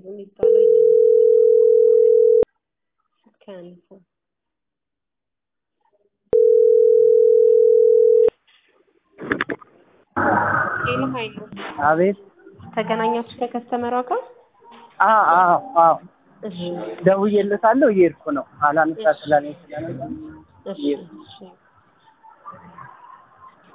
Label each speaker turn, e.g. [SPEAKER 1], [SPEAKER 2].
[SPEAKER 1] የሚባለው ስልክ አያነሳም። ሄሎ ሀይሉ
[SPEAKER 2] አቤት።
[SPEAKER 1] ተገናኛችሁ ከከስተመሯ ጋር?
[SPEAKER 2] አዎ አዎ አዎ
[SPEAKER 1] እሺ
[SPEAKER 2] ደውዬለታለሁ። እየሄድኩ ነው። አላነሳ ስላለኝ ስለነበር
[SPEAKER 1] እሺ እሺ